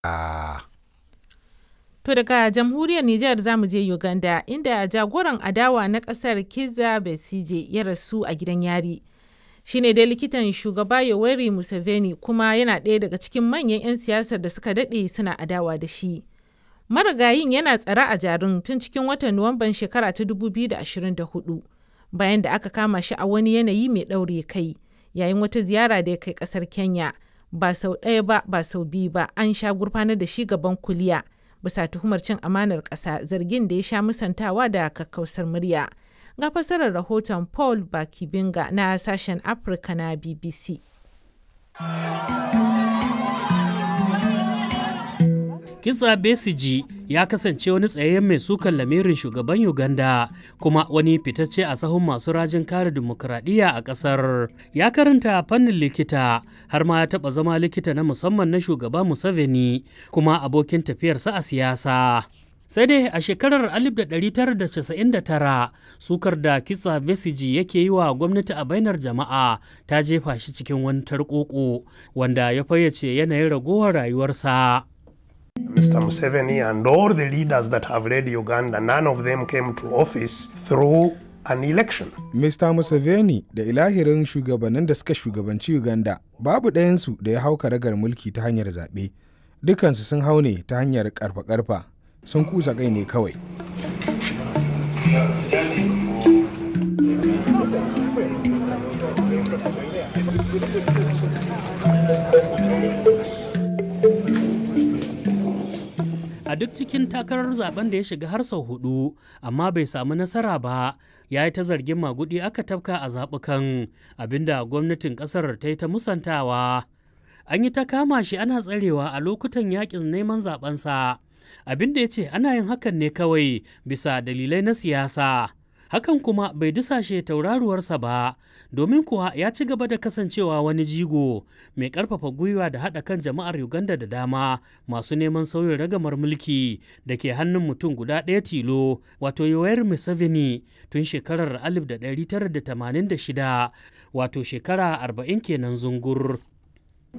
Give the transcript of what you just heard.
To daga jamhuriyar Nijar za mu je Uganda inda jagoran adawa na kasar Kizza Besigye ya rasu a gidan yari. Shi ne dai likitan shugaba Yoweri Museveni kuma yana ɗaya daga cikin manyan 'yan siyasar da suka daɗe suna adawa da shi. Marigayin yana tsare a jarum tun cikin watan Nuwamban shekara ta 2024 bayan da aka kama shi a wani yanayi mai ɗaure kai yayin wata ziyara da ya kai ƙasar Kenya. Ba sau ɗaya ba ba sau biyu ba an sha gurfanar da shi gaban kuliya. bisa tuhumar cin amanar ƙasa zargin da ya sha musantawa da kakkausar murya. Ga fasarar rahoton Paul Bakibinga na sashen Afirka na BBC. Kisa Besiji ya kasance wani tsayayyen mai sukan lamirin shugaban Uganda kuma wani fitacce a sahun masu rajin kare dimokuraɗiyya a ƙasar. Ya karanta fannin likita har ma ya taɓa zama likita na musamman na shugaba Museveni kuma abokin tafiyarsa a siyasa. sai dai a shekarar 1999 sukar da kitsa besiji yake yi wa gwamnati a bainar jama'a ta jefa shi cikin wani tarkoko wanda ya fayyace yanayin ragowar rayuwarsa. Mr. Museveni and all the leaders that have led Uganda, none of them came to office through an election. Mr. Museveni da ilahirin shugabannin da suka shugabanci Uganda babu ɗayansu da ya hau karagar mulki ta hanyar zaɓe. Dukansu sun hau ne ta hanyar ƙarfa-ƙarfa sun kusa kai ne kawai. a duk cikin takarar zaben da ya shiga har sau hudu amma bai samu nasara ba ya yi ta zargin magudi aka tafka a zaɓukan abinda gwamnatin ƙasar ta yi ta musantawa an yi ta kama shi ana tsarewa a lokutan yakin neman zabensa abin da ya ce ana yin hakan ne kawai bisa dalilai na siyasa hakan kuma bai dusashe tauraruwarsa ba domin kuwa ya ci gaba da kasancewa wani jigo mai karfafa gwiwa da haɗa kan jama'ar uganda da dama masu neman sauyin ragamar mulki da ke hannun mutum guda ɗaya tilo wato yoweri museveni tun shekarar 1986 wato shekara 40 kenan zungur